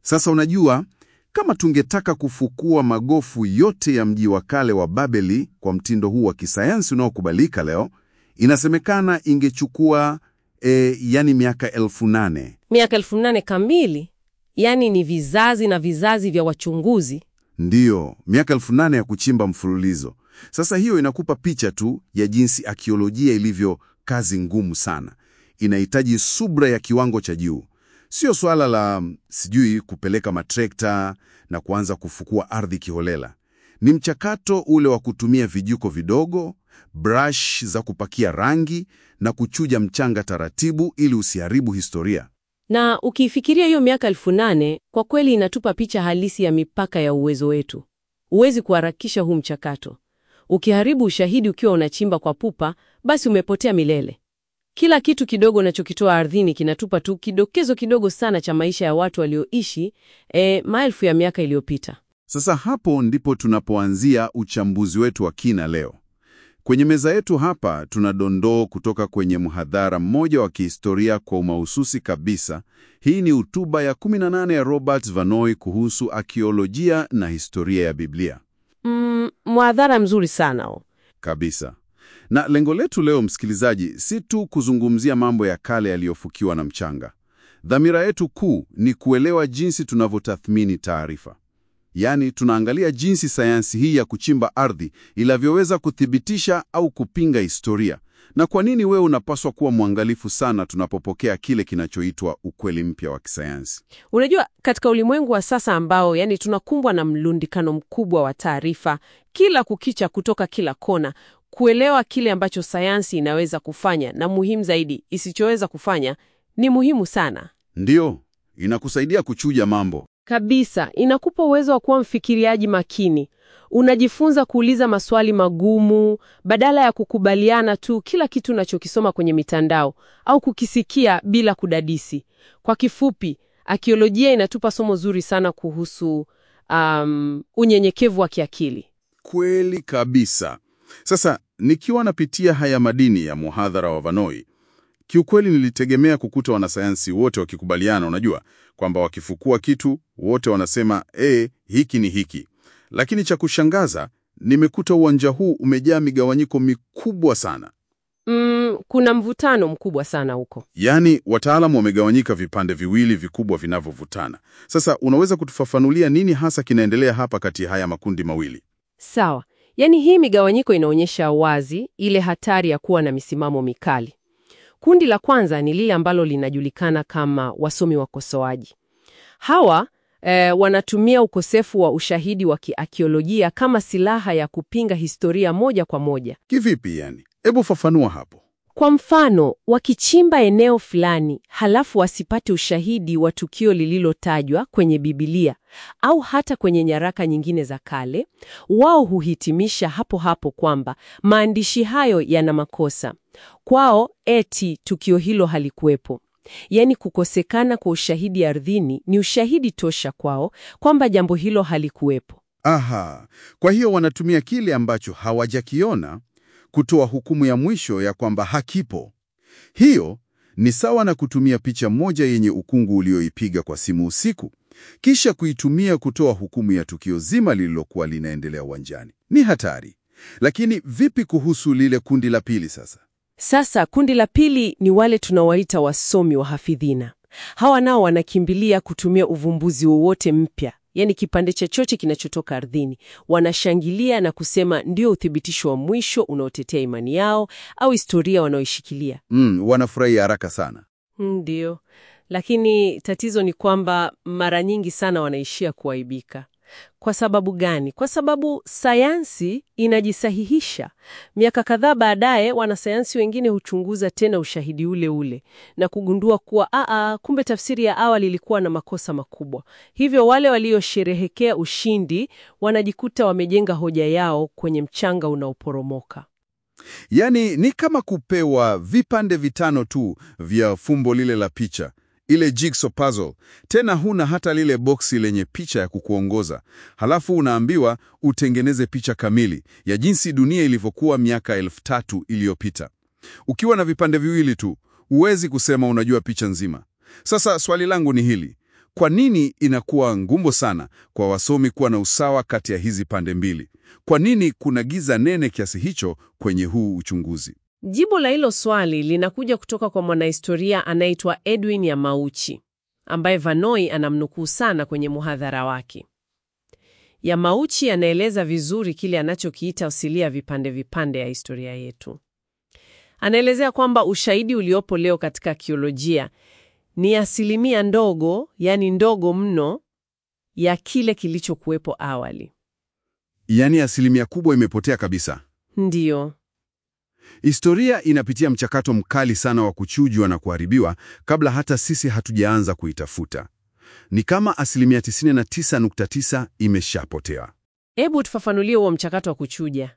Sasa unajua, kama tungetaka kufukua magofu yote ya mji wa kale wa Babeli kwa mtindo huu wa kisayansi unaokubalika leo, inasemekana ingechukua e, yani miaka elfu nane. Miaka elfu nane kamili, yaani ni vizazi na vizazi vya wachunguzi. Ndiyo, miaka elfu nane ya kuchimba mfululizo. Sasa hiyo inakupa picha tu ya jinsi akiolojia ilivyo kazi ngumu sana. Inahitaji subra ya kiwango cha juu. Sio swala la sijui kupeleka matrekta na kuanza kufukua ardhi kiholela. Ni mchakato ule wa kutumia vijiko vidogo, brush za kupakia rangi na kuchuja mchanga taratibu ili usiharibu historia. Na ukiifikiria hiyo miaka elfu nane kwa kweli inatupa picha halisi ya mipaka ya uwezo wetu. Huwezi kuharakisha huu mchakato. Ukiharibu ushahidi ukiwa unachimba kwa pupa, basi umepotea milele. Kila kitu kidogo unachokitoa ardhini kinatupa tu kidokezo kidogo sana cha maisha ya watu walioishi e, maelfu ya miaka iliyopita. Sasa hapo ndipo tunapoanzia uchambuzi wetu wa kina leo. Kwenye meza yetu hapa tuna dondoo kutoka kwenye mhadhara mmoja wa kihistoria kwa umahususi kabisa. Hii ni hotuba ya 18 ya Robert Vanoi kuhusu akiolojia na historia ya Biblia. Mm, mwadhara mzuri sana o. Kabisa. Na lengo letu leo, msikilizaji, si tu kuzungumzia mambo ya kale yaliyofukiwa na mchanga. Dhamira yetu kuu ni kuelewa jinsi tunavyotathmini taarifa. Yaani, tunaangalia jinsi sayansi hii ya kuchimba ardhi inavyoweza kuthibitisha au kupinga historia, na kwa nini wewe unapaswa kuwa mwangalifu sana tunapopokea kile kinachoitwa ukweli mpya wa kisayansi. Unajua, katika ulimwengu wa sasa ambao yani tunakumbwa na mlundikano mkubwa wa taarifa kila kukicha kutoka kila kona, kuelewa kile ambacho sayansi inaweza kufanya na muhimu zaidi isichoweza kufanya ni muhimu sana Ndiyo, inakusaidia kuchuja mambo. kabisa. Inakupa uwezo wa kuwa mfikiriaji makini. Unajifunza kuuliza maswali magumu badala ya kukubaliana tu kila kitu unachokisoma kwenye mitandao au kukisikia bila kudadisi. Kwa kifupi, akiolojia inatupa somo zuri sana kuhusu um, unyenyekevu wa kiakili. Kweli kabisa. Sasa nikiwa napitia haya madini ya muhadhara wa Vanoi, kiukweli nilitegemea kukuta wanasayansi wote wakikubaliana, unajua kwamba wakifukua kitu wote wanasema e, hiki ni hiki. Lakini cha kushangaza, nimekuta uwanja huu umejaa migawanyiko mikubwa sana. Mm, kuna mvutano mkubwa sana huko. Yaani wataalamu wamegawanyika vipande viwili vikubwa vinavyovutana. Sasa unaweza kutufafanulia nini hasa kinaendelea hapa kati ya haya makundi mawili? Sawa. Yaani hii migawanyiko inaonyesha wazi ile hatari ya kuwa na misimamo mikali. Kundi la kwanza ni lile ambalo linajulikana kama wasomi wakosoaji. Hawa eh, wanatumia ukosefu wa ushahidi wa kiakiolojia kama silaha ya kupinga historia moja kwa moja. Kivipi yani? Hebu fafanua hapo. Kwa mfano, wakichimba eneo fulani halafu wasipate ushahidi wa tukio lililotajwa kwenye Biblia au hata kwenye nyaraka nyingine za kale, wao huhitimisha hapo hapo kwamba maandishi hayo yana makosa. Kwao eti tukio hilo halikuwepo. Yaani kukosekana kwa ushahidi ardhini ni ushahidi tosha kwao kwamba jambo hilo halikuwepo. Aha, kwa hiyo wanatumia kile ambacho hawajakiona kutoa hukumu ya mwisho ya kwamba hakipo. Hiyo ni sawa na kutumia picha moja yenye ukungu ulioipiga kwa simu usiku, kisha kuitumia kutoa hukumu ya tukio zima lililokuwa linaendelea uwanjani. Ni hatari. Lakini vipi kuhusu lile kundi la pili sasa? Sasa kundi la pili ni wale tunawaita wasomi wa hafidhina. Hawa nao wanakimbilia kutumia uvumbuzi wowote mpya, yaani kipande chochote kinachotoka ardhini. Wanashangilia na kusema ndio uthibitisho wa mwisho unaotetea imani yao au historia wanaoishikilia. Mm, wanafurahi haraka sana. Ndio, lakini tatizo ni kwamba mara nyingi sana wanaishia kuaibika. Kwa sababu gani? Kwa sababu sayansi inajisahihisha. Miaka kadhaa baadaye, wanasayansi wengine huchunguza tena ushahidi ule ule na kugundua kuwa aa, kumbe tafsiri ya awali ilikuwa na makosa makubwa. Hivyo wale waliosherehekea ushindi wanajikuta wamejenga hoja yao kwenye mchanga unaoporomoka. Yaani ni kama kupewa vipande vitano tu vya fumbo lile la picha, ile jigsaw puzzle. Tena huna hata lile boksi lenye picha ya kukuongoza. Halafu unaambiwa utengeneze picha kamili ya jinsi dunia ilivyokuwa miaka elfu tatu iliyopita. Ukiwa na vipande viwili tu, huwezi kusema unajua picha nzima. Sasa swali langu ni hili. kwa nini inakuwa ngumu sana kwa wasomi kuwa na usawa kati ya hizi pande mbili? Kwa nini kuna giza nene kiasi hicho kwenye huu uchunguzi? Jibu la hilo swali linakuja kutoka kwa mwanahistoria anaitwa Edwin Yamauchi ambaye Vanoi anamnukuu sana kwenye muhadhara wake. Yamauchi anaeleza vizuri kile anachokiita asilia vipande vipande ya historia yetu. Anaelezea kwamba ushahidi uliopo leo katika akiolojia ni asilimia ndogo, yani ndogo mno, ya kile kilichokuwepo awali. Yaani asilimia kubwa imepotea kabisa. Ndiyo. Historia inapitia mchakato mkali sana wa kuchujwa na kuharibiwa kabla hata sisi hatujaanza kuitafuta. Ni kama asilimia 99.9 imeshapotea. Hebu tufafanulie huo mchakato wa kuchuja.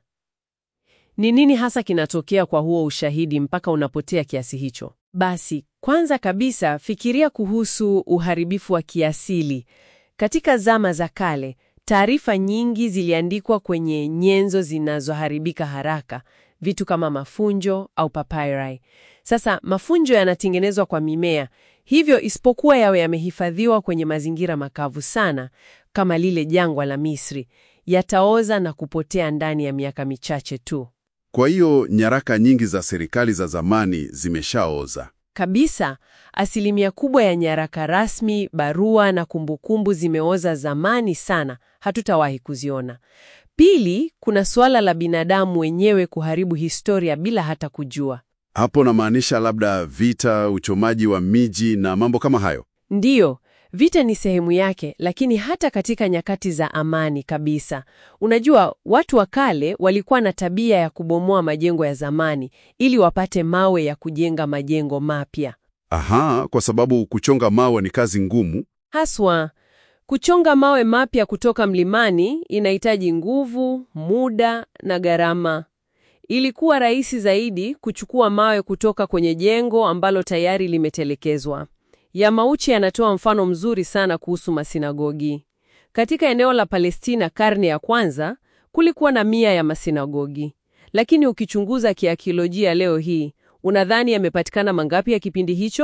Ni nini hasa kinatokea kwa huo ushahidi mpaka unapotea kiasi hicho? Basi, kwanza kabisa fikiria kuhusu uharibifu wa kiasili. Katika zama za kale, taarifa nyingi ziliandikwa kwenye nyenzo zinazoharibika haraka, vitu kama mafunjo au papyri. Sasa mafunjo yanatengenezwa kwa mimea, hivyo isipokuwa yawe yamehifadhiwa kwenye mazingira makavu sana kama lile jangwa la Misri, yataoza na kupotea ndani ya miaka michache tu. Kwa hiyo nyaraka nyingi za serikali za zamani zimeshaoza. Kabisa, asilimia kubwa ya nyaraka rasmi, barua na kumbukumbu zimeoza zamani sana, hatutawahi kuziona. Pili, kuna suala la binadamu wenyewe kuharibu historia bila hata kujua. Hapo namaanisha labda vita, uchomaji wa miji na mambo kama hayo. Ndiyo, vita ni sehemu yake, lakini hata katika nyakati za amani kabisa. Unajua, watu wa kale walikuwa na tabia ya kubomoa majengo ya zamani ili wapate mawe ya kujenga majengo mapya. Aha, kwa sababu kuchonga mawe ni kazi ngumu. Haswa, kuchonga mawe mapya kutoka mlimani inahitaji nguvu, muda na gharama. Ilikuwa rahisi zaidi kuchukua mawe kutoka kwenye jengo ambalo tayari limetelekezwa. Yamauchi anatoa mfano mzuri sana kuhusu masinagogi. Katika eneo la Palestina karne ya kwanza kulikuwa na mia ya masinagogi, lakini ukichunguza kiakiolojia leo hii, unadhani yamepatikana mangapi ya kipindi hicho?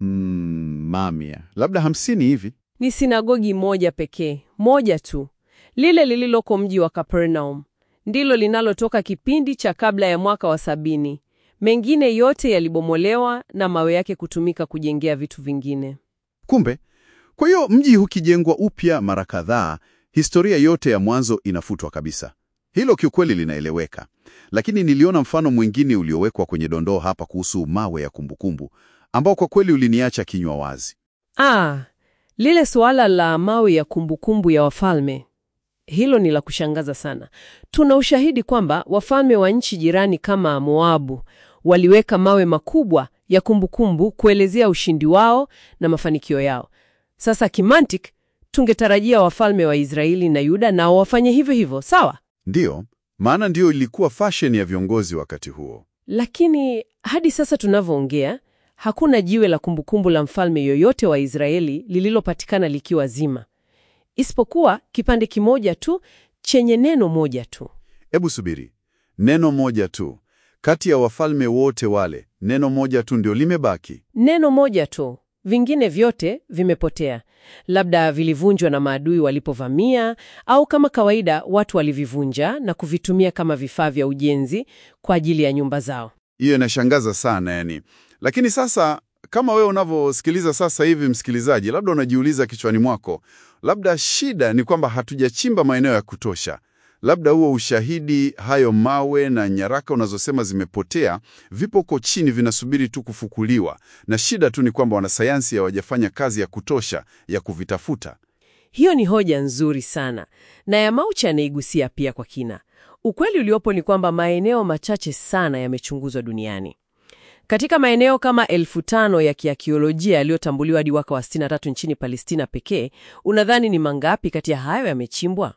Mm, mamia, labda hamsini hivi. Ni sinagogi moja pekee, moja tu, lile lililoko mji wa Capernaum, ndilo linalotoka kipindi cha kabla ya mwaka wa sabini. Mengine yote yalibomolewa na mawe yake kutumika kujengea vitu vingine. Kumbe, kwa hiyo mji ukijengwa upya mara kadhaa, historia yote ya mwanzo inafutwa kabisa. Hilo kiukweli linaeleweka, lakini niliona mfano mwingine uliowekwa kwenye dondoo hapa kuhusu mawe ya kumbukumbu, ambao kwa kweli uliniacha kinywa wazi. Ah, lile suala la mawe ya kumbukumbu ya wafalme, hilo ni la kushangaza sana. Tuna ushahidi kwamba wafalme wa nchi jirani kama Moabu waliweka mawe makubwa ya kumbukumbu kuelezea ushindi wao na mafanikio yao. Sasa kimantik, tungetarajia wafalme wa Israeli na Yuda nao wafanye hivyo hivyo, sawa? Ndiyo, maana ndiyo ilikuwa fashion ya viongozi wakati huo. Lakini hadi sasa tunavyoongea, hakuna jiwe la kumbukumbu la mfalme yoyote wa Israeli lililopatikana likiwa zima, isipokuwa kipande kimoja tu chenye neno moja tu. Hebu subiri, neno moja tu kati ya wafalme wote wale, neno moja tu ndio limebaki. Neno moja tu, vingine vyote vimepotea. Labda vilivunjwa na maadui walipovamia, au kama kawaida watu walivivunja na kuvitumia kama vifaa vya ujenzi kwa ajili ya nyumba zao. Hiyo inashangaza sana yani. Lakini sasa kama wewe unavyosikiliza sasa hivi, msikilizaji, labda unajiuliza kichwani mwako, labda shida ni kwamba hatujachimba maeneo ya kutosha. Labda huo ushahidi, hayo mawe na nyaraka unazosema zimepotea, vipo huko chini vinasubiri tu kufukuliwa, na shida tu ni kwamba wanasayansi hawajafanya kazi ya kutosha ya kuvitafuta. Hiyo ni hoja nzuri sana, na Yamauchi anaigusia pia kwa kina. Ukweli uliopo ni kwamba maeneo machache sana yamechunguzwa duniani. Katika maeneo kama elfu tano ya kiakiolojia yaliyotambuliwa hadi mwaka wa 63 nchini Palestina pekee, unadhani ni mangapi kati ya hayo yamechimbwa?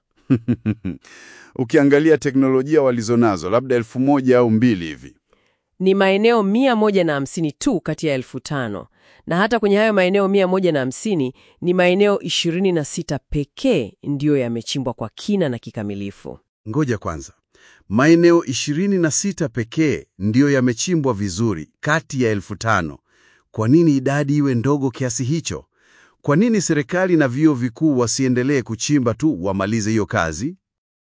Ukiangalia teknolojia walizonazo, labda elfu moja au mbili hivi. Ni maeneo mia moja na hamsini tu kati ya elfu tano na hata kwenye hayo maeneo mia moja na hamsini ni maeneo 26 pekee ndiyo yamechimbwa kwa kina na kikamilifu. Ngoja kwanza, maeneo 26 pekee ndiyo yamechimbwa vizuri kati ya elfu tano. Kwa nini idadi iwe ndogo kiasi hicho? Kwa nini serikali na vyuo vikuu wasiendelee kuchimba tu wamalize hiyo kazi?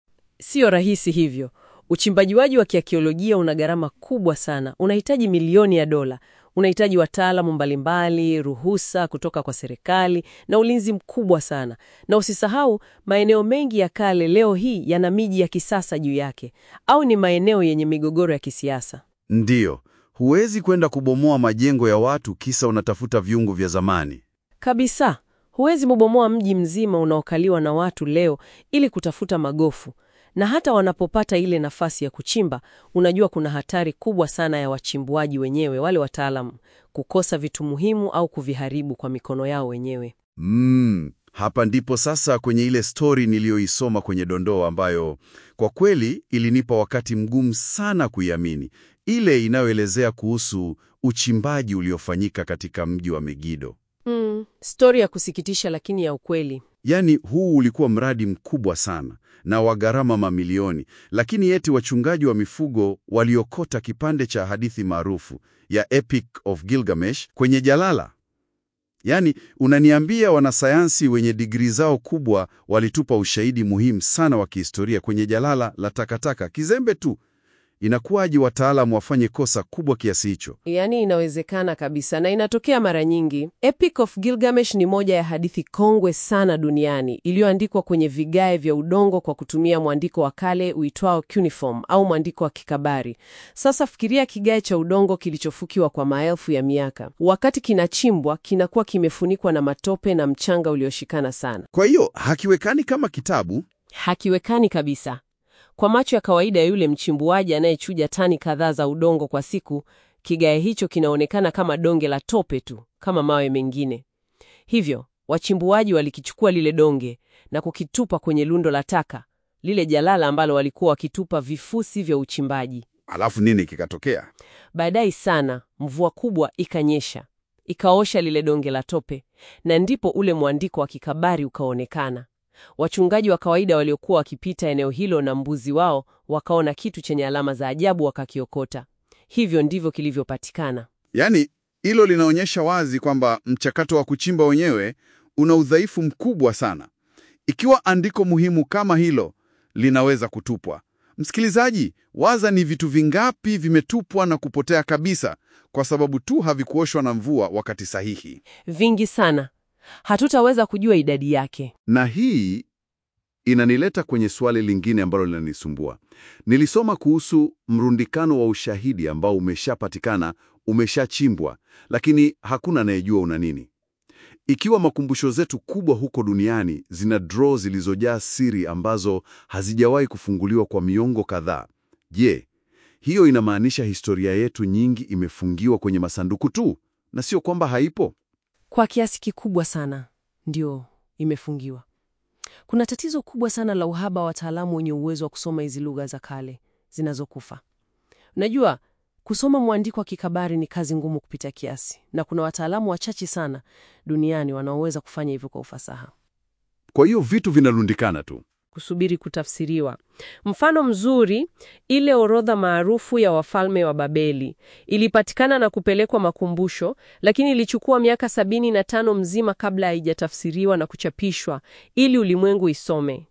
Sio rahisi hivyo. Uchimbajiwaji wa kiakiolojia una gharama kubwa sana, unahitaji milioni ya dola, unahitaji wataalamu mbalimbali, ruhusa kutoka kwa serikali na ulinzi mkubwa sana. Na usisahau, maeneo mengi ya kale leo hii yana miji ya kisasa juu yake, au ni maeneo yenye migogoro ya kisiasa. Ndiyo, huwezi kwenda kubomoa majengo ya watu kisa unatafuta viungo vya zamani. Kabisa, huwezi mubomoa mji mzima unaokaliwa na watu leo ili kutafuta magofu. Na hata wanapopata ile nafasi ya kuchimba, unajua kuna hatari kubwa sana ya wachimbuaji wenyewe, wale wataalamu, kukosa vitu muhimu au kuviharibu kwa mikono yao wenyewe. Mm, hapa ndipo sasa kwenye ile stori niliyoisoma kwenye dondoo ambayo kwa kweli ilinipa wakati mgumu sana kuiamini, ile inayoelezea kuhusu uchimbaji uliofanyika katika mji wa Megido. Mm, stori ya kusikitisha lakini ya ukweli. Yaani huu ulikuwa mradi mkubwa sana na wa gharama mamilioni, lakini eti wachungaji wa mifugo waliokota kipande cha hadithi maarufu ya Epic of Gilgamesh kwenye jalala. Yaani unaniambia wanasayansi wenye digrii zao kubwa walitupa ushahidi muhimu sana wa kihistoria kwenye jalala la takataka kizembe tu. Inakuwaje wataalamu wafanye kosa kubwa kiasi hicho? Yaani inawezekana kabisa na inatokea mara nyingi. Epic of Gilgamesh ni moja ya hadithi kongwe sana duniani iliyoandikwa kwenye vigae vya udongo kwa kutumia mwandiko wa kale uitwao cuneiform au mwandiko wa kikabari. Sasa fikiria kigae cha udongo kilichofukiwa kwa maelfu ya miaka. Wakati kinachimbwa, kinakuwa kimefunikwa na matope na mchanga ulioshikana sana. Kwa hiyo hakiwekani kama kitabu. Hakiwekani kabisa. Kwa macho ya kawaida ya yule mchimbuaji anayechuja tani kadhaa za udongo kwa siku, kigae hicho kinaonekana kama donge la tope tu, kama mawe mengine. Hivyo, wachimbuaji walikichukua lile donge na kukitupa kwenye lundo la taka, lile jalala ambalo walikuwa wakitupa vifusi vya uchimbaji. Alafu nini kikatokea? Baadaye sana, mvua kubwa ikanyesha, ikaosha lile donge la tope, na ndipo ule mwandiko wa kikabari ukaonekana. Wachungaji wa kawaida waliokuwa wakipita eneo hilo na mbuzi wao wakaona kitu chenye alama za ajabu, wakakiokota. Hivyo ndivyo kilivyopatikana. Yaani hilo linaonyesha wazi kwamba mchakato wa kuchimba wenyewe una udhaifu mkubwa sana. Ikiwa andiko muhimu kama hilo linaweza kutupwa, msikilizaji, waza ni vitu vingapi vimetupwa na kupotea kabisa kwa sababu tu havikuoshwa na mvua wakati sahihi. Vingi sana, hatutaweza kujua idadi yake. Na hii inanileta kwenye swali lingine ambalo linanisumbua. Nilisoma kuhusu mrundikano wa ushahidi ambao umeshapatikana, umeshachimbwa, lakini hakuna anayejua una nini. Ikiwa makumbusho zetu kubwa huko duniani zina draw zilizojaa siri ambazo hazijawahi kufunguliwa kwa miongo kadhaa, je, hiyo inamaanisha historia yetu nyingi imefungiwa kwenye masanduku tu na sio kwamba haipo? Kwa kiasi kikubwa sana ndio imefungiwa. Kuna tatizo kubwa sana la uhaba wa wataalamu wenye uwezo wa kusoma hizi lugha za kale zinazokufa. Unajua, kusoma mwandiko wa kikabari ni kazi ngumu kupita kiasi, na kuna wataalamu wachache sana duniani wanaoweza kufanya hivyo kwa ufasaha. Kwa hiyo vitu vinarundikana tu. kusubiri kutafsiriwa. Mfano mzuri, ile orodha maarufu ya wafalme wa Babeli ilipatikana na kupelekwa makumbusho, lakini ilichukua miaka sabini na tano mzima kabla haijatafsiriwa na kuchapishwa ili ulimwengu isome.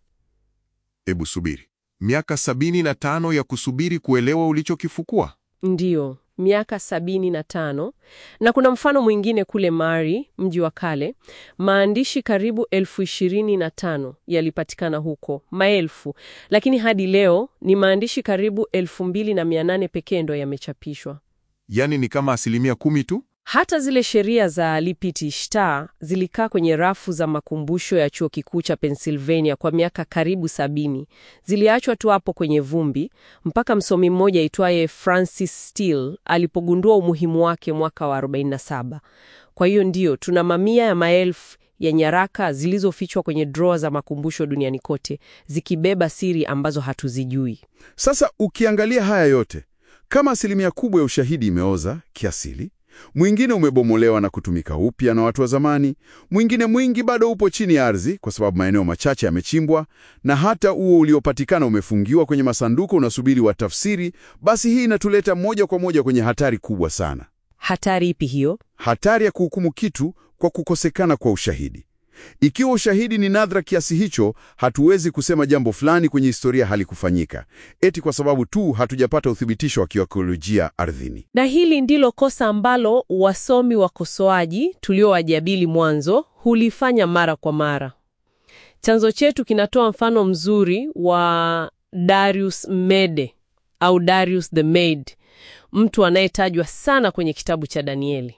Ebu subiri, miaka sabini na tano ya kusubiri kuelewa ulichokifukua? Ndiyo, miaka sabini na tano. Na kuna mfano mwingine kule Mari, mji wa kale, maandishi karibu elfu ishirini na tano yalipatikana huko, maelfu, lakini hadi leo ni maandishi karibu elfu mbili na mia nane pekee ndo yamechapishwa. Yaani ni kama asilimia kumi tu? Hata zile sheria za Lipit Ishtar zilikaa kwenye rafu za makumbusho ya chuo kikuu cha Pennsylvania kwa miaka karibu sabini. Ziliachwa tu hapo kwenye vumbi mpaka msomi mmoja aitwaye Francis Steele alipogundua umuhimu wake mwaka wa 47. Kwa hiyo ndiyo, tuna mamia ya maelfu ya nyaraka zilizofichwa kwenye drawer za makumbusho duniani kote, zikibeba siri ambazo hatuzijui. Sasa ukiangalia haya yote, kama asilimia kubwa ya ushahidi imeoza kiasili, mwingine umebomolewa na kutumika upya na watu wa zamani, mwingine mwingi bado upo chini ya ardhi kwa sababu maeneo machache yamechimbwa, na hata huo uliopatikana umefungiwa kwenye masanduku unasubiri watafsiri, basi hii inatuleta moja kwa moja kwenye hatari kubwa sana. Hatari ipi hiyo? Hatari ya kuhukumu kitu kwa kukosekana kwa ushahidi. Ikiwa ushahidi ni nadra kiasi hicho, hatuwezi kusema jambo fulani kwenye historia halikufanyika, eti kwa sababu tu hatujapata uthibitisho wa kiakolojia ardhini. Na hili ndilo kosa ambalo wasomi wakosoaji tuliowajadili mwanzo hulifanya mara kwa mara. Chanzo chetu kinatoa mfano mzuri wa Darius Mede au Darius the Mede, mtu anayetajwa sana kwenye kitabu cha Danieli.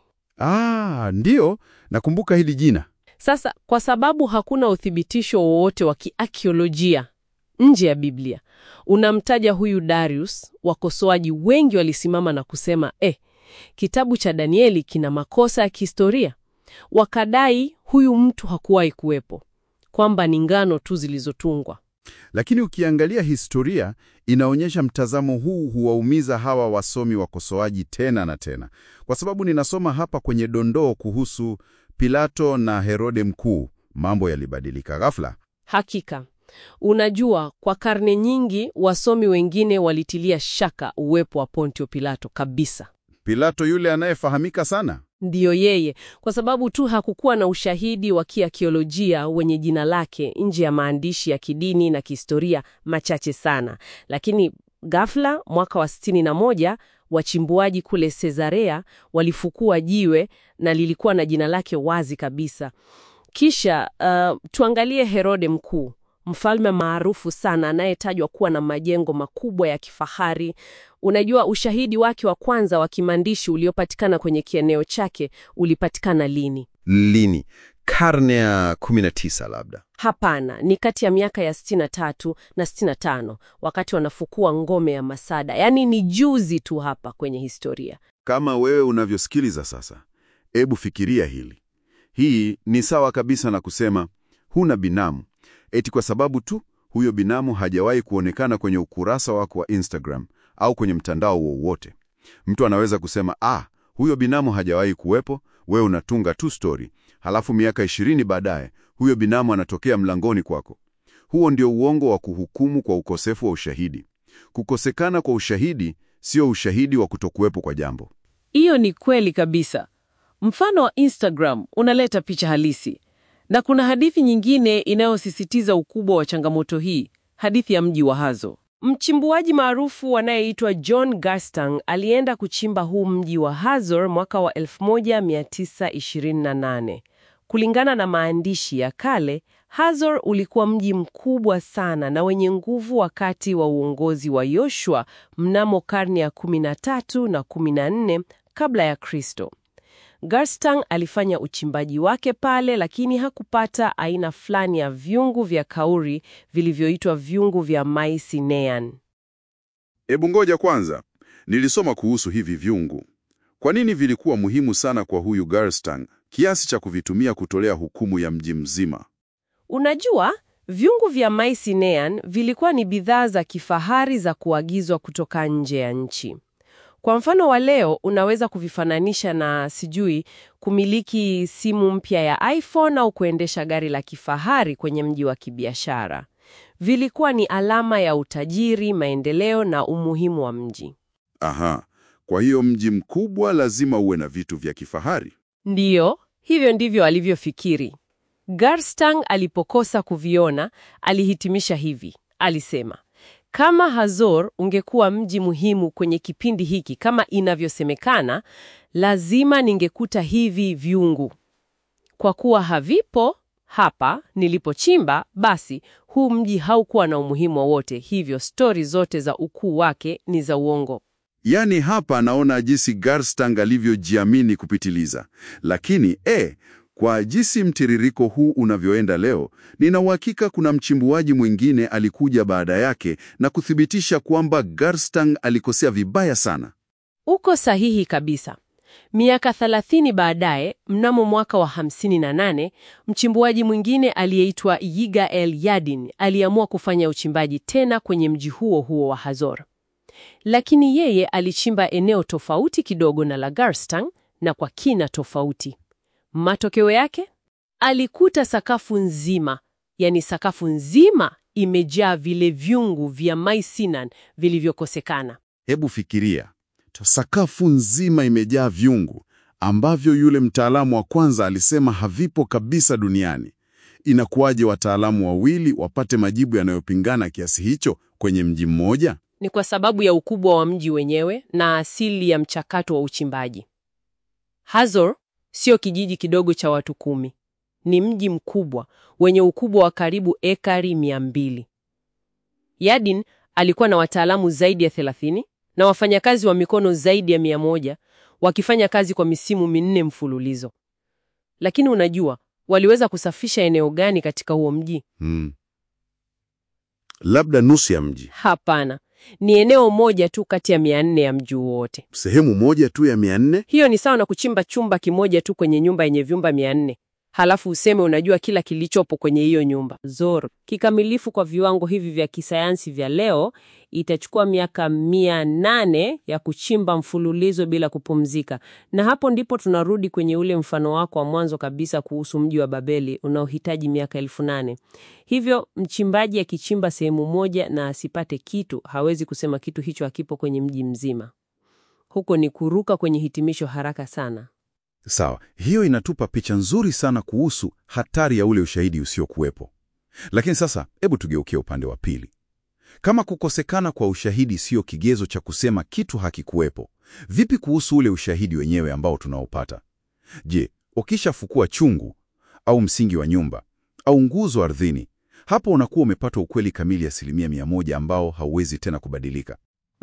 Ah, ndiyo, nakumbuka hili jina. Sasa kwa sababu hakuna uthibitisho wowote wa kiakiolojia nje ya Biblia unamtaja huyu Darius, wakosoaji wengi walisimama na kusema eh, kitabu cha Danieli kina makosa ya kihistoria. Wakadai huyu mtu hakuwahi kuwepo, kwamba ni ngano tu zilizotungwa. Lakini ukiangalia historia inaonyesha mtazamo huu huwaumiza hawa wasomi wakosoaji tena na tena, kwa sababu ninasoma hapa kwenye dondoo kuhusu Pilato na Herode Mkuu, mambo yalibadilika ghafla. Hakika, unajua, kwa karne nyingi wasomi wengine walitilia shaka uwepo wa Pontio Pilato kabisa. Pilato yule anayefahamika sana. Ndiyo yeye, kwa sababu tu hakukuwa na ushahidi wa kiakiolojia wenye jina lake nje ya maandishi ya kidini na kihistoria machache sana. Lakini ghafla mwaka wa sitini na moja wachimbuaji kule Cesarea walifukua jiwe na lilikuwa na jina lake wazi kabisa. Kisha uh, tuangalie Herode Mkuu, mfalme maarufu sana anayetajwa kuwa na majengo makubwa ya kifahari. Unajua, ushahidi wake wa kwanza wa kimaandishi uliopatikana kwenye kieneo chake ulipatikana lini? Lini? Karne ya 19 labda. Hapana, ni kati ya miaka ya 63 na 65 wakati wanafukua ngome ya Masada. Yaani ni juzi tu hapa kwenye historia. Kama wewe unavyosikiliza sasa, ebu fikiria hili. Hii ni sawa kabisa na kusema huna binamu eti kwa sababu tu huyo binamu hajawahi kuonekana kwenye ukurasa wako wa Instagram au kwenye mtandao wowote. Mtu anaweza kusema ah, huyo binamu hajawahi kuwepo, wewe unatunga tu story, halafu miaka ishirini baadaye huyo binamu anatokea mlangoni kwako. Huo ndio uongo wa kuhukumu kwa ukosefu wa ushahidi. Kukosekana kwa ushahidi sio ushahidi wa kutokuwepo kwa jambo. Hiyo ni kweli kabisa. Mfano wa Instagram unaleta picha halisi, na kuna hadithi nyingine inayosisitiza ukubwa wa changamoto hii, hadithi ya mji wa Hazo. Mchimbuaji maarufu anayeitwa John Garstang alienda kuchimba huu mji wa Hazor mwaka wa 1928. Kulingana na maandishi ya kale, Hazor ulikuwa mji mkubwa sana na wenye nguvu wakati wa uongozi wa Yoshua mnamo karne ya 13 na 14 kabla ya Kristo. Garstang alifanya uchimbaji wake pale, lakini hakupata aina fulani ya vyungu vya kauri vilivyoitwa vyungu vya Mycenaean. Ebu ngoja kwanza, nilisoma kuhusu hivi vyungu. Kwa nini vilikuwa muhimu sana kwa huyu Garstang kiasi cha kuvitumia kutolea hukumu ya mji mzima? Unajua, vyungu vya Mycenaean vilikuwa ni bidhaa za kifahari za kuagizwa kutoka nje ya nchi. Kwa mfano wa leo unaweza kuvifananisha na sijui kumiliki simu mpya ya iPhone au kuendesha gari la kifahari kwenye mji wa kibiashara. Vilikuwa ni alama ya utajiri, maendeleo na umuhimu wa mji. Aha, kwa hiyo mji mkubwa lazima uwe na vitu vya kifahari. Ndiyo, hivyo ndivyo alivyofikiri. Garstang alipokosa kuviona, alihitimisha hivi. Alisema, kama Hazor ungekuwa mji muhimu kwenye kipindi hiki kama inavyosemekana, lazima ningekuta hivi vyungu. Kwa kuwa havipo hapa nilipochimba, basi huu mji haukuwa na umuhimu wowote, hivyo stori zote za ukuu wake ni za uongo. Yaani hapa naona jinsi Garstang alivyojiamini kupitiliza. Lakini e, kwa jinsi mtiririko huu unavyoenda leo, nina uhakika kuna mchimbuaji mwingine alikuja baada yake na kuthibitisha kwamba Garstang alikosea vibaya sana. Uko sahihi kabisa. Miaka 30 baadaye, mnamo mwaka wa 58, mchimbuaji mwingine aliyeitwa Yigael Yadin aliamua kufanya uchimbaji tena kwenye mji huo huo wa Hazor. Lakini yeye alichimba eneo tofauti kidogo na la Garstang na kwa kina tofauti. Matokeo yake, alikuta sakafu nzima, yani sakafu nzima imejaa vile vyungu vya Mycenaean vilivyokosekana. Hebu fikiria, sakafu nzima imejaa vyungu ambavyo yule mtaalamu wa kwanza alisema havipo kabisa duniani. Inakuwaje wataalamu wawili wapate majibu yanayopingana kiasi hicho kwenye mji mmoja? Ni kwa sababu ya ukubwa wa mji wenyewe na asili ya mchakato wa uchimbaji. Hazor sio kijiji kidogo cha watu kumi. Ni mji mkubwa wenye ukubwa wa karibu ekari mia mbili. Yadin alikuwa na wataalamu zaidi ya 30 na wafanyakazi wa mikono zaidi ya mia moja wakifanya kazi kwa misimu minne mfululizo. Lakini unajua, waliweza kusafisha eneo gani katika huo mji? Hmm. Labda nusu ya mji, Hapana, ni eneo moja tu kati ya mia nne ya mji wote. sehemu moja tu ya mia nne. Hiyo ni sawa na kuchimba chumba kimoja tu kwenye nyumba yenye vyumba mia nne halafu useme unajua kila kilichopo kwenye hiyo nyumba. Zor kikamilifu kwa viwango hivi vya kisayansi vya leo itachukua miaka mia nane ya kuchimba mfululizo bila kupumzika, na hapo ndipo tunarudi kwenye ule mfano wako wa mwanzo kabisa kuhusu mji wa Babeli unaohitaji miaka elfu nane. Hivyo mchimbaji akichimba sehemu moja na asipate kitu, hawezi kusema kitu hicho hakipo kwenye mji mzima. Huko ni kuruka kwenye hitimisho haraka sana. Sawa, hiyo inatupa picha nzuri sana kuhusu hatari ya ule ushahidi usiokuwepo. Lakini sasa, hebu tugeukie upande wa pili. Kama kukosekana kwa ushahidi sio kigezo cha kusema kitu hakikuwepo, vipi kuhusu ule ushahidi wenyewe ambao tunaopata? Je, ukishafukua chungu au msingi wa nyumba au nguzo ardhini, hapo unakuwa umepata ukweli kamili asilimia mia moja ambao hauwezi tena kubadilika?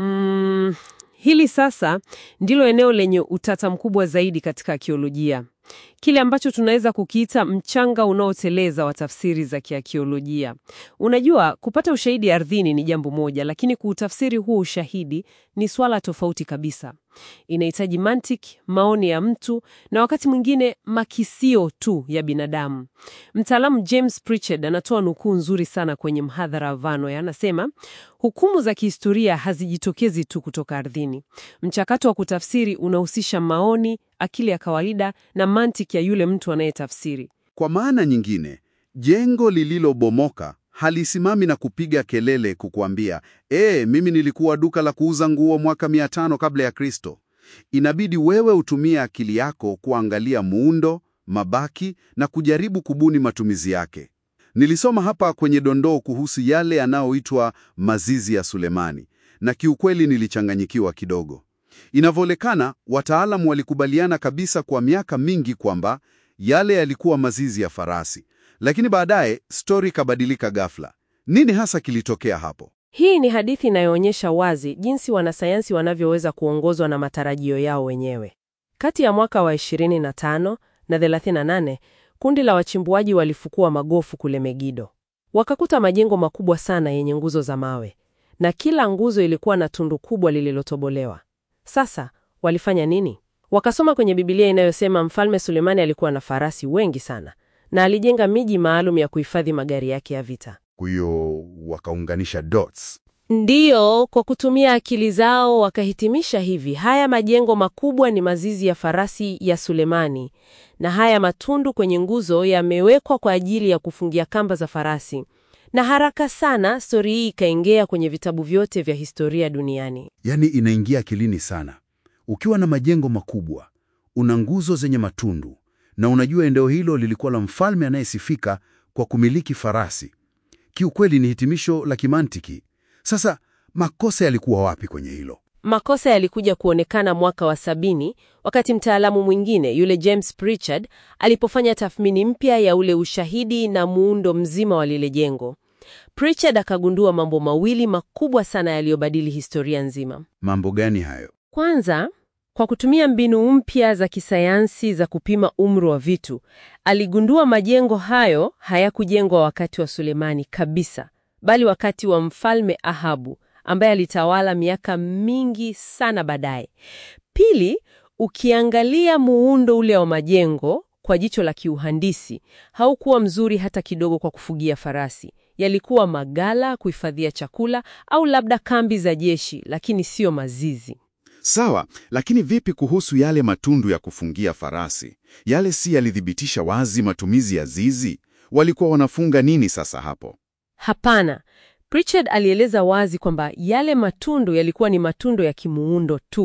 Mm, hili sasa ndilo eneo lenye utata mkubwa zaidi katika akiolojia, kile ambacho tunaweza kukiita mchanga unaoteleza wa tafsiri za kiakiolojia. Unajua, kupata ushahidi ardhini ni jambo moja, lakini kuutafsiri huo ushahidi ni swala tofauti kabisa. Inahitaji mantiki, maoni ya mtu na wakati mwingine makisio tu ya binadamu. Mtaalamu James Pritchard anatoa nukuu nzuri sana kwenye mhadhara wa Vanoy. Anasema hukumu za kihistoria hazijitokezi tu kutoka ardhini. Mchakato wa kutafsiri unahusisha maoni, akili ya kawaida na mantiki ya yule mtu anayetafsiri. Kwa maana nyingine, jengo lililobomoka halisimami na kupiga kelele kukuambia, ee, mimi nilikuwa duka la kuuza nguo mwaka 500 kabla ya Kristo. Inabidi wewe utumie akili yako kuangalia muundo, mabaki na kujaribu kubuni matumizi yake. Nilisoma hapa kwenye dondoo kuhusu yale yanayoitwa mazizi ya Sulemani, na kiukweli nilichanganyikiwa kidogo. Inavyoonekana, wataalamu walikubaliana kabisa kwa miaka mingi kwamba yale yalikuwa mazizi ya farasi, lakini baadaye stori ikabadilika ghafla. Nini hasa kilitokea hapo? Hii ni hadithi inayoonyesha wazi jinsi wanasayansi wanavyoweza kuongozwa na matarajio yao wenyewe. Kati ya mwaka wa 25 na 38, kundi la wachimbuaji walifukua magofu kule Megido. Wakakuta majengo makubwa sana yenye nguzo za mawe, na kila nguzo ilikuwa na tundu kubwa lililotobolewa. Sasa walifanya nini? Wakasoma kwenye Biblia inayosema Mfalme Sulemani alikuwa na farasi wengi sana na alijenga miji maalum ya kuhifadhi magari yake ya vita. Kwa hiyo wakaunganisha dots. Ndiyo, kwa kutumia akili zao wakahitimisha hivi: haya majengo makubwa ni mazizi ya farasi ya Sulemani, na haya matundu kwenye nguzo yamewekwa kwa ajili ya kufungia kamba za farasi. Na haraka sana stori hii ikaingia kwenye vitabu vyote vya historia duniani. Yaani inaingia akilini sana. Ukiwa na majengo makubwa, una nguzo zenye matundu, na unajua eneo hilo lilikuwa la mfalme anayesifika kwa kumiliki farasi. Kiukweli ni hitimisho la kimantiki. Sasa makosa yalikuwa wapi kwenye hilo? Makosa yalikuja kuonekana mwaka wa sabini wakati mtaalamu mwingine yule James Pritchard alipofanya tathmini mpya ya ule ushahidi na muundo mzima wa lile jengo. Pritchard akagundua mambo mawili makubwa sana yaliyobadili historia nzima. Mambo gani hayo? Kwanza, kwa kutumia mbinu mpya za kisayansi za kupima umri wa vitu, aligundua majengo hayo hayakujengwa wakati wa Sulemani kabisa, bali wakati wa mfalme Ahabu ambaye alitawala miaka mingi sana baadaye. Pili, ukiangalia muundo ule wa majengo kwa jicho la kiuhandisi, haukuwa mzuri hata kidogo kwa kufugia farasi. Yalikuwa magala kuhifadhia chakula au labda kambi za jeshi, lakini sio mazizi. Sawa, lakini vipi kuhusu yale matundu ya kufungia farasi? Yale si yalithibitisha wazi matumizi ya zizi? Walikuwa wanafunga nini sasa hapo? Hapana. Pritchard alieleza wazi kwamba yale matundu yalikuwa ni matundu ya kimuundo tu,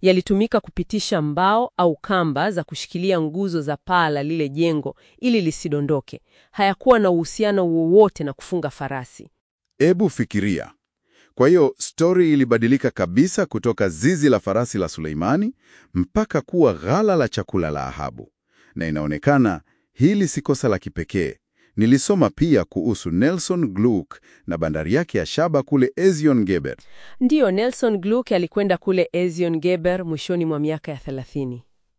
Yalitumika kupitisha mbao au kamba za kushikilia nguzo za paa la lile jengo ili lisidondoke. Hayakuwa na uhusiano wowote na kufunga farasi. Ebu fikiria. Kwa hiyo stori ilibadilika kabisa kutoka zizi la farasi la Suleimani mpaka kuwa ghala la chakula la Ahabu. Na inaonekana hili si kosa la kipekee. Nilisoma pia kuhusu Nelson Gluck na bandari yake ya shaba kule Ezion Geber. Ndiyo, Nelson Gluck alikwenda kule Ezion Geber mwishoni mwa miaka ya 30.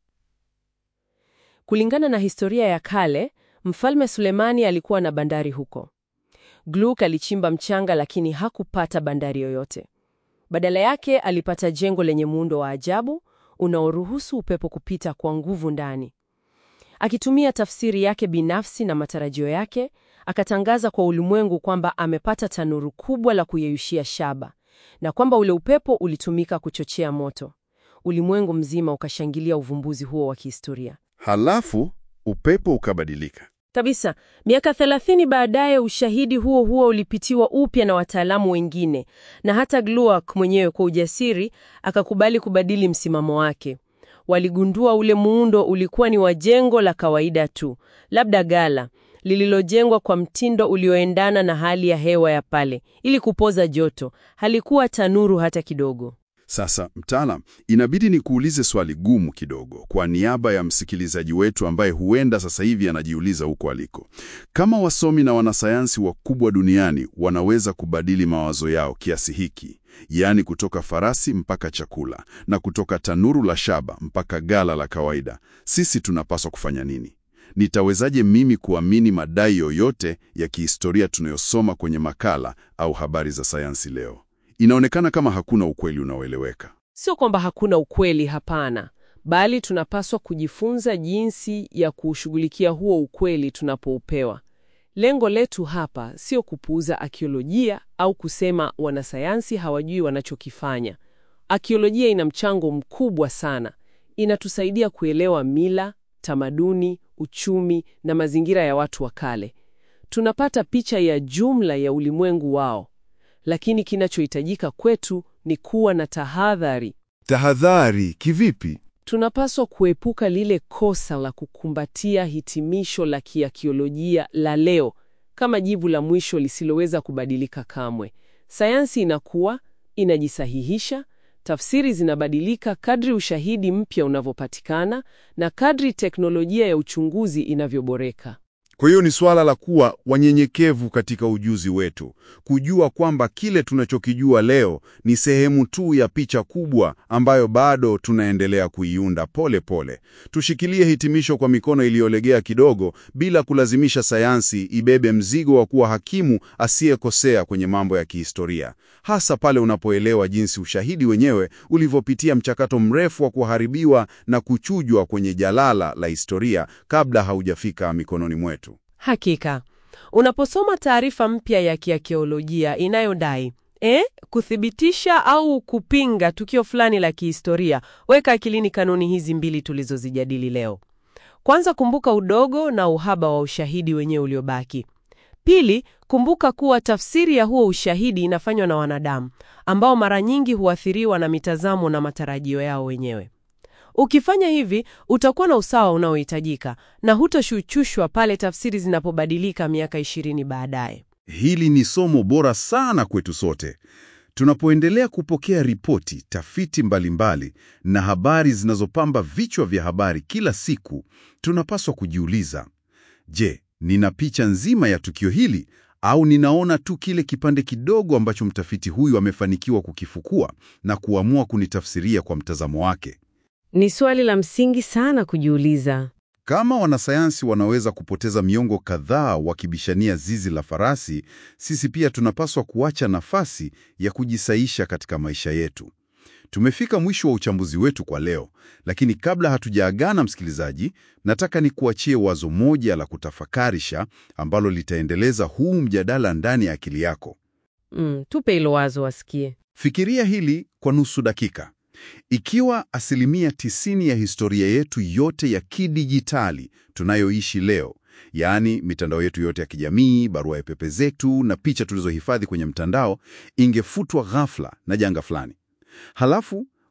Kulingana na historia ya kale, Mfalme Sulemani alikuwa na bandari huko. Gluck alichimba mchanga lakini hakupata bandari yoyote. Badala yake alipata jengo lenye muundo wa ajabu unaoruhusu upepo kupita kwa nguvu ndani. Akitumia tafsiri yake binafsi na matarajio yake, akatangaza kwa ulimwengu kwamba amepata tanuru kubwa la kuyeyushia shaba na kwamba ule upepo ulitumika kuchochea moto. Ulimwengu mzima ukashangilia uvumbuzi huo wa kihistoria. Halafu upepo ukabadilika. Kabisa. Miaka 30 baadaye ushahidi huo huo ulipitiwa upya na wataalamu wengine, na hata Gluck mwenyewe kwa ujasiri akakubali kubadili msimamo wake. Waligundua ule muundo ulikuwa ni wa jengo la kawaida tu, labda gala lililojengwa kwa mtindo ulioendana na hali ya hewa ya pale ili kupoza joto. Halikuwa tanuru hata kidogo. Sasa mtaalam, inabidi nikuulize swali gumu kidogo kwa niaba ya msikilizaji wetu ambaye huenda sasa hivi anajiuliza huko aliko. Kama wasomi na wanasayansi wakubwa duniani wanaweza kubadili mawazo yao kiasi hiki, yaani kutoka farasi mpaka chakula na kutoka tanuru la shaba mpaka gala la kawaida, sisi tunapaswa kufanya nini? Nitawezaje mimi kuamini madai yoyote ya kihistoria tunayosoma kwenye makala au habari za sayansi leo? Inaonekana kama hakuna ukweli unaoeleweka. Sio kwamba hakuna ukweli, hapana, bali tunapaswa kujifunza jinsi ya kuushughulikia huo ukweli tunapoupewa. Lengo letu hapa sio kupuuza akiolojia au kusema wanasayansi hawajui wanachokifanya. Akiolojia ina mchango mkubwa sana. Inatusaidia kuelewa mila, tamaduni, uchumi na mazingira ya watu wa kale. Tunapata picha ya jumla ya ulimwengu wao. Lakini kinachohitajika kwetu ni kuwa na tahadhari. Tahadhari kivipi? Tunapaswa kuepuka lile kosa la kukumbatia hitimisho la kiakiolojia la leo kama jibu la mwisho lisiloweza kubadilika kamwe. Sayansi inakuwa, inajisahihisha, tafsiri zinabadilika kadri ushahidi mpya unavyopatikana na kadri teknolojia ya uchunguzi inavyoboreka. Kwa hiyo ni swala la kuwa wanyenyekevu katika ujuzi wetu, kujua kwamba kile tunachokijua leo ni sehemu tu ya picha kubwa ambayo bado tunaendelea kuiunda pole pole. Tushikilie hitimisho kwa mikono iliyolegea kidogo, bila kulazimisha sayansi ibebe mzigo wa kuwa hakimu asiyekosea kwenye mambo ya kihistoria, hasa pale unapoelewa jinsi ushahidi wenyewe ulivyopitia mchakato mrefu wa kuharibiwa na kuchujwa kwenye jalala la historia kabla haujafika mikononi mwetu. Hakika, unaposoma taarifa mpya ya kiakiolojia inayodai eh, kuthibitisha au kupinga tukio fulani la kihistoria, weka akilini kanuni hizi mbili tulizozijadili leo. Kwanza, kumbuka udogo na uhaba wa ushahidi wenyewe uliobaki. Pili, kumbuka kuwa tafsiri ya huo ushahidi inafanywa na wanadamu ambao mara nyingi huathiriwa na mitazamo na matarajio yao wenyewe. Ukifanya hivi utakuwa na usawa unaohitajika na hutoshuchushwa pale tafsiri zinapobadilika miaka ishirini baadaye. Hili ni somo bora sana kwetu sote. Tunapoendelea kupokea ripoti, tafiti mbalimbali na habari zinazopamba vichwa vya habari kila siku, tunapaswa kujiuliza, je, nina picha nzima ya tukio hili au ninaona tu kile kipande kidogo ambacho mtafiti huyu amefanikiwa kukifukua na kuamua kunitafsiria kwa mtazamo wake? Ni swali la msingi sana kujiuliza. Kama wanasayansi wanaweza kupoteza miongo kadhaa wakibishania zizi la farasi, sisi pia tunapaswa kuacha nafasi ya kujisaisha katika maisha yetu. Tumefika mwisho wa uchambuzi wetu kwa leo, lakini kabla hatujaagana, msikilizaji, nataka nikuachie wazo moja la kutafakarisha ambalo litaendeleza huu mjadala ndani ya akili yako. Mm, tupe hilo wazo wasikie. Fikiria hili kwa nusu dakika. Ikiwa asilimia tisini ya historia yetu yote ya kidijitali tunayoishi leo, yaani mitandao yetu yote ya kijamii, barua ya pepe zetu na picha tulizohifadhi kwenye mtandao, ingefutwa ghafla na janga fulani, halafu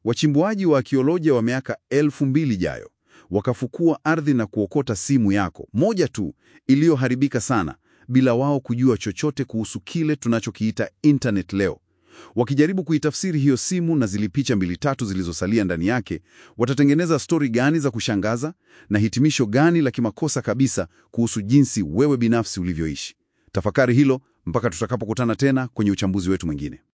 Wachimbuaji wa akiolojia wa miaka elfu mbili ijayo wakafukua ardhi na kuokota simu yako moja tu iliyoharibika sana, bila wao kujua chochote kuhusu kile tunachokiita internet leo. Wakijaribu kuitafsiri hiyo simu na zile picha mbili tatu zilizosalia ndani yake, watatengeneza stori gani za kushangaza na hitimisho gani la kimakosa kabisa kuhusu jinsi wewe binafsi ulivyoishi? Tafakari hilo mpaka tutakapokutana tena kwenye uchambuzi wetu mwingine.